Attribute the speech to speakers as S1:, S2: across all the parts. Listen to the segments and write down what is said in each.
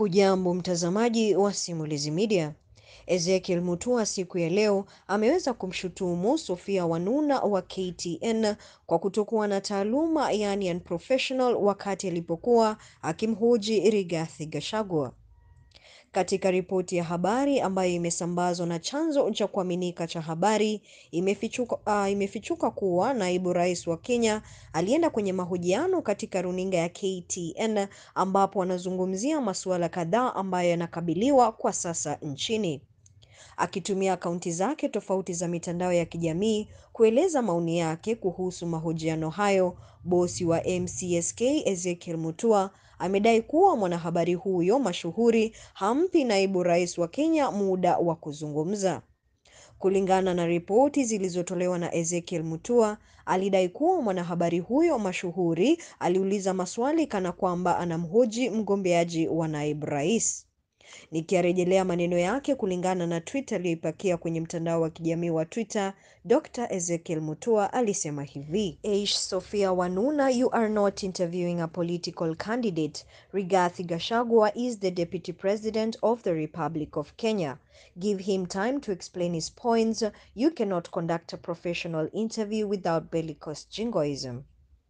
S1: Hujambo mtazamaji wa Simulizi Media. Ezekiel Mutua siku ya leo ameweza kumshutumu Sophia Wanuna wa KTN kwa kutokuwa na taaluma yani unprofessional wakati alipokuwa akimhoji Rigathi Gachagua. Katika ripoti ya habari ambayo imesambazwa na chanzo cha kuaminika cha habari, imefichuka, uh, imefichuka kuwa naibu rais wa Kenya alienda kwenye mahojiano katika runinga ya KTN ambapo anazungumzia masuala kadhaa ambayo yanakabiliwa kwa sasa nchini. Akitumia akaunti zake tofauti za mitandao ya kijamii kueleza maoni yake kuhusu mahojiano hayo, bosi wa MCSK Ezekiel Mutua amedai kuwa mwanahabari huyo mashuhuri hampi naibu rais wa Kenya muda wa kuzungumza. Kulingana na ripoti zilizotolewa na Ezekiel Mutua, alidai kuwa mwanahabari huyo mashuhuri aliuliza maswali kana kwamba anamhoji mgombeaji wa naibu rais. Nikiarejelea maneno yake kulingana na tweet aliyoipakia kwenye mtandao wa kijamii wa Twitter, Dr. Ezekiel Mutua alisema hivi: Eish Sophia Wanuna, you are not interviewing a political candidate. Rigathi Gachagua is the Deputy President of the Republic of Kenya. Give him time to explain his points. You cannot conduct a professional interview without bellicose jingoism.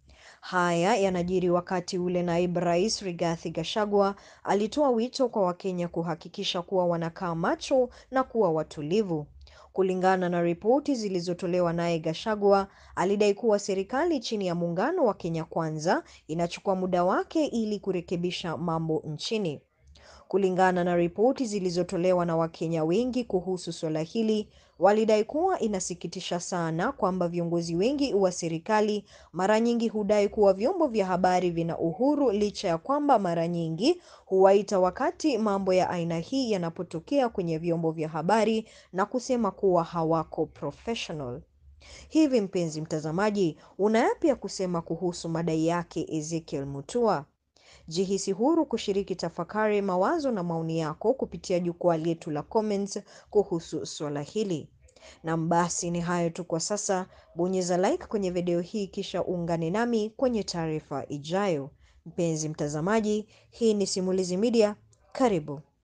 S1: Haya yanajiri wakati ule naibu rais Rigathi Gachagua alitoa wito kwa Wakenya kuhakikisha kuwa wanakaa macho na kuwa watulivu. Kulingana na ripoti zilizotolewa naye Gachagua, alidai kuwa serikali chini ya muungano wa Kenya Kwanza inachukua muda wake ili kurekebisha mambo nchini. Kulingana na ripoti zilizotolewa na Wakenya wengi kuhusu suala hili, walidai kuwa inasikitisha sana kwamba viongozi wengi wa serikali mara nyingi hudai kuwa vyombo vya habari vina uhuru licha ya kwamba mara nyingi huwaita wakati mambo ya aina hii yanapotokea kwenye vyombo vya habari na kusema kuwa hawako professional. Hivi mpenzi mtazamaji, una yapi ya kusema kuhusu madai yake Ezekiel Mutua? Jihisi huru kushiriki tafakari, mawazo na maoni yako kupitia jukwaa letu la comments kuhusu swala hili. Na basi ni hayo tu kwa sasa. Bonyeza like kwenye video hii kisha uungane nami kwenye taarifa ijayo. Mpenzi mtazamaji, hii ni Simulizi Media. Karibu.